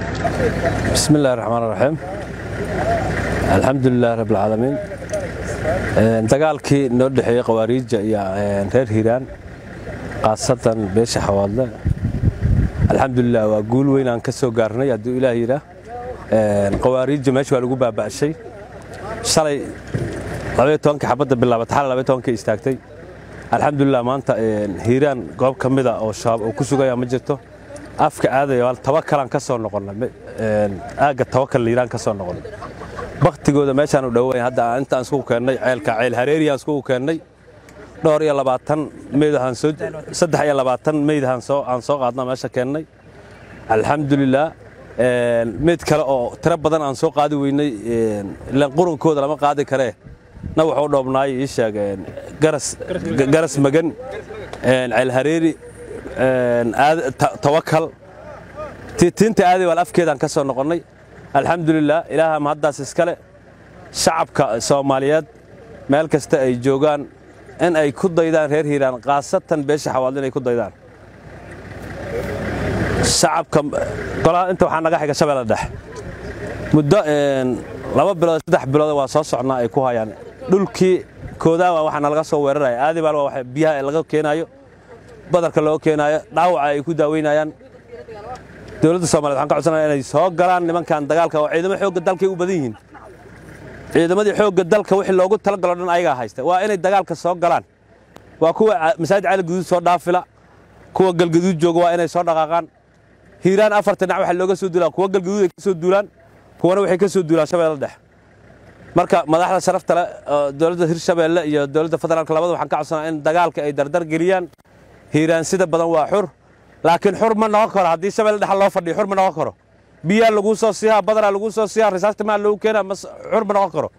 bismi illahi raxmaan raxiim alxamdulilahi rabbilcaalamiin dagaalkii noo dhexeeyey khawaariija iyo reer hiiraan khaasatan beesha xawaadle alxamdulilah waa guul weyn aan ka soo gaarnay hadduu ilaah yidhaah khawaariija meesha waa lagu baaba'shay shalay labaiyo tobankii xabadda bilaabat xal labaiyo tobankii istaagtay alxamdulilah maanta hiiraan goob ka mida oo shabaab oo ku sugaya ma jirto afka aadaya tawakalaan ka soo noqonnay aagga tawakal liiraan ka soo noqonnay baktigooda meeshaan u dhoweyn hadda intaan iskugu keennay ceelka ceel hareeriyaan iskugu keennay dhowr iyo labaatan meydaan soo saddex iyo labaatan meydaan soo aan soo qaadna meesha keennay alxamdulilah meyd kale oo tiro badan aan soo qaadi weynay ilaan qurunkooda lama qaadi karee na wuxuu dhoobnaay ii sheeg garas garas magan ceel hareeri tawakal tiinta aaday waal afkeedaan ka soo noqonnay alxamdulilah ilaaha mahaddaas iskale shacabka soomaaliyeed meel kasta ay joogaan in ay ku daydaan reer hiiraan khaasatan beesha xawaadle inay ku daydaan shacabka golaha inta waxaa naga xiga shabeelle dhex muddo laba bilood saddex bilood waa soo socnaa ay ku hayaan dhulkii koodaawa waxaa nalaga soo weeraraya aadibaal waa biyaha laga keenaayo badarka loo keenaayo dhaawaca ay ku daaweynayaan dowladda somaliyed waxaan ka codsanaya inay soo galaan nimankan dagaalka oo ciidamo xoogga dalkay u badan yihiin ciidamadii xoogga dalka wixii loogu talagalo dhan ayagaa haysta waa inay dagaalka soo galaan waa kuwa masaajid cali guduud soo dhaafila kuwa galgaduud jooga waa inay soo dhaqaaqaan hiiraan afarta dhinac waxaa looga soo duulaa kuwa galgaduud ay ka soo duulaan kuwana waxay ka soo duulaan shabeelle dhex marka madaxda sharafta leh dowladda hirshabeelle iyo dowladda federaalka labada waxaan ka codsanaa in dagaalka ay dardar geliyaan hiiraan sida badan waa xur laakiin xur ma noqon karo haddii shabeelle dhexa loo fadhiyo xur ma noqon karo biyaa laguu soo siihaa badaraa laguu soo siihaa risaasta maa loogu keenaa xur ma noqon karo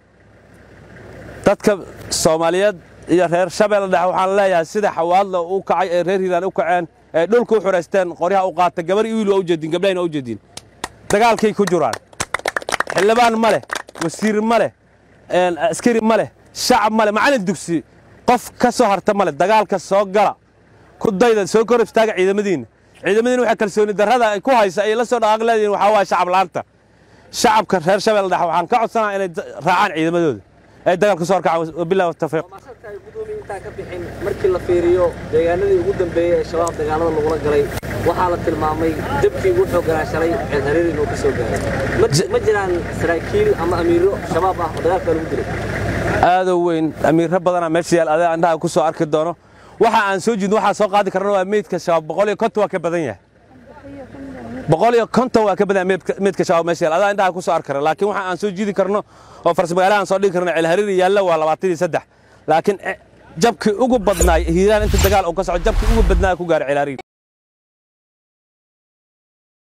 dadka soomaaliyeed iyo reer shabeelle dhexe waxaan leeyahay sida xawaadla u kacay ee reer hiiraan u kaceen ee dhulka u xuraysteen qoryaha u qaata gabar iyo wiil waa u jeedin gabdhahayna waa u jeedin dagaalkay ku jiraan xildhibaan ma leh wasiir ma leh askari ma leh shacab ma leh macallin dugsi qof ka soo harta ma leh dagaalka soo gala ku dayda soo kor istaaga ciidamadiinna ciidamadiina waxaa kalsooni darrada ay ku haysa ay la soo dhaqaaq leedihiin waxaa waaya shacab la'aanta shacabka reer shabeelle dhexe waxaan ka codsanaa inay raacaan ciidamadooda ay dagaalka soo horkacaan wabillahi tawfiiq intaan ka bixin markii la fiiriyo deegaanadii ugu dambeeyey ee shabaab dagaalada lagula galay waxaa la tilmaamay jabkii ugu xoogganaa shalay ceel hareeri inuu ka soo gaaray ma jiraan saraakiil ama amiiro shabaab ah oo dagaalka lagu dilay aadoo weyn amiirro badanaa meesha yaal adaa indhaha ku soo arki doono waxa aan soo jiidno waxaa soo qaadi karna waa meydka shabaab boqol iyo konton waa ka badan yahay boqol iyo konton waa ka badan yahay meydka shabaab meesha yaal adaa indhaha ku soo arki karna laakiin waxa aan soo jiidi karno oo farsmagaalaha aan soo dhigi karno ceel hareeri yaalla waa labaatan iyo saddex laakiin jabkii ugu badnaay hiiraan inta dagaal uu ka soco jabkii ugu badnaa ku gaaray ceel hareeri